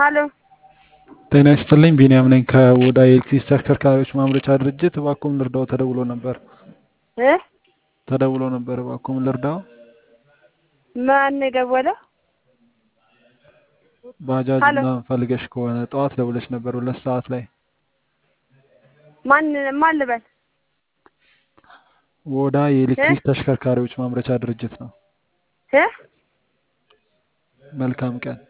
ሀሎ ጤና ይስጥልኝ ቢንያም ነኝ ከኦዳ የኤሌክትሪክ ተሽከርካሪዎች ማምረቻ ድርጅት እባክዎን ልርዳዎ ተደውሎ ነበር እ ተደውሎ ነበር እባክዎን ልርዳዎ ማን ነው የደወለው? ባጃጅ ሀሎ ምናምን ፈልገሽ ከሆነ ጠዋት ደውለሽ ነበር ሁለት ሰዓት ላይ ማን ማን ልበል? ኦዳ እ የኤሌክትሪክ ተሽከርካሪዎች ማምረቻ ድርጅት ነው እ መልካም ቀን